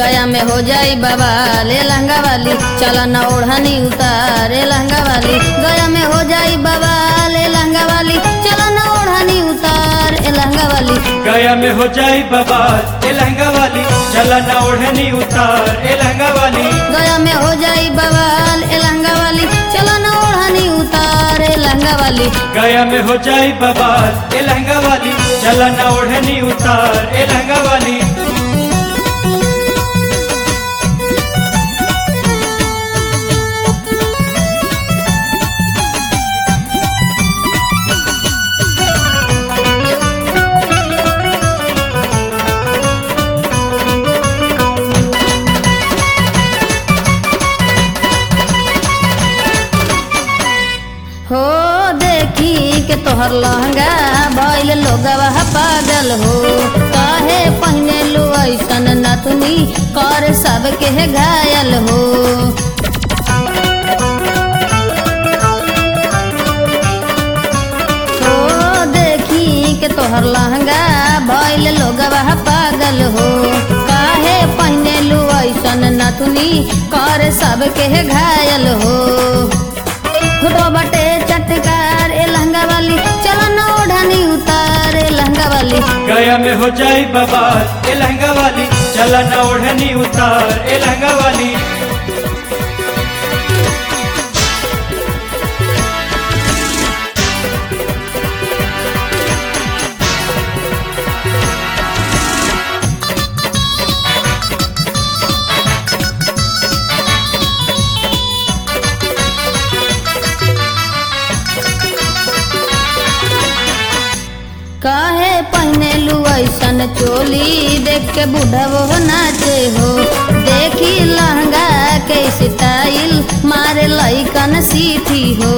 गया में हो जाई बाबा ले लहंगा वाली चला न ओढ़नी उतारे लहंगा वाली गया में हो जाई बाबा ले लहंगा वाली चला न ओढ़नी उतार ए लहंगा वाली गया में हो जाई बवाल ए लहंगा वाली चला ना ओढ़नी उतार ए लहंगा वाली गया में हो जाई बवाल ए लहंगा वाली चला न ओढ़नी उतार ए लहंगा वाली गया में हो जाई बवाल ए लहंगा वाली चला ना ओढ़नी उतार ए लहंगा वाली हो देखी के तोहर लहंगा भइल लोगवा पागल हो काहे पहने लो ऐसन नथुनी कर सबके घायल हो हो देखी के तोहर लहंगा भइल लोगवा पागल हो काहे पहने लो ऐसन नथुनी कर सबके घायल हो फोटो बटे चटकार ए लहंगा वाली चलो न ओढ़नी उतार ए लहंगा वाली गया में हो जाई बवाल ए लहंगा वाली चला ना ओढ़नी उतार ए लहंगा वाली काहे पहने लू ऐसन चोली देख के बुढ़वो नाचे हो देखी लहंगा के स्टाइल मारे लइकन सीठी हो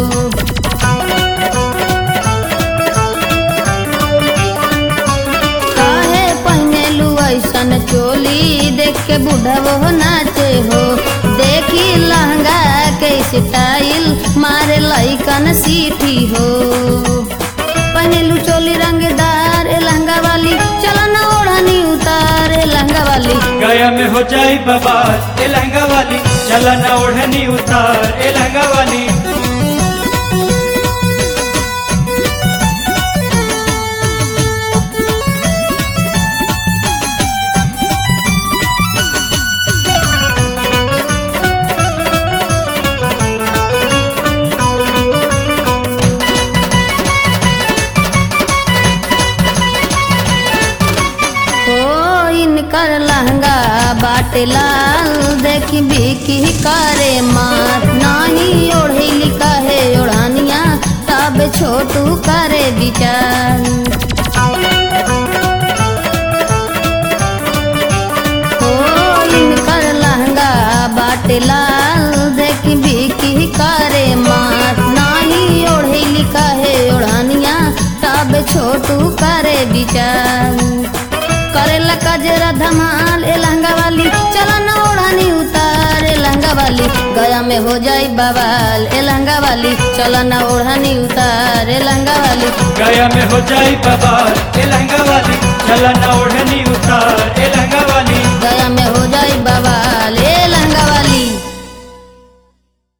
काहे पहने लू ऐसन चोली देख के बुढ़वो नाचे हो देखी लहंगा के स्टाइल मारे लइकन सीठी हो पहनेलू चोली रंगदार ए लहंगा वाली चला ना ओढ़नी उतार ए लहंगा वाली गया में हो जाई बवाल ए लहंगा वाली चला ना ओढ़नी उतार ए लहंगा वाली हो इनकर लहंगा बाटे लाल देखी बिकी करे मार नाही ओढ़ेली कहे ओढ़ानिया तब छोटू करे विचार हो इनकर लहंगा बाटे लाल देखी बिकी करे मार नाही ओढ़ेली कहे ओढ़ानिया तब छोटू करे विचार करेला कजरा धमाल ए लहंगा वाली चला ना ओढ़ानी उतार ए लहंगा वाली गया में हो जाई बवाल ए लहंगा वाली चला ना ओढ़ानी उतार ए लहंगा वाली गया में हो जाई बवाल ए लहंगा वाली चला ना ओढ़नी उतार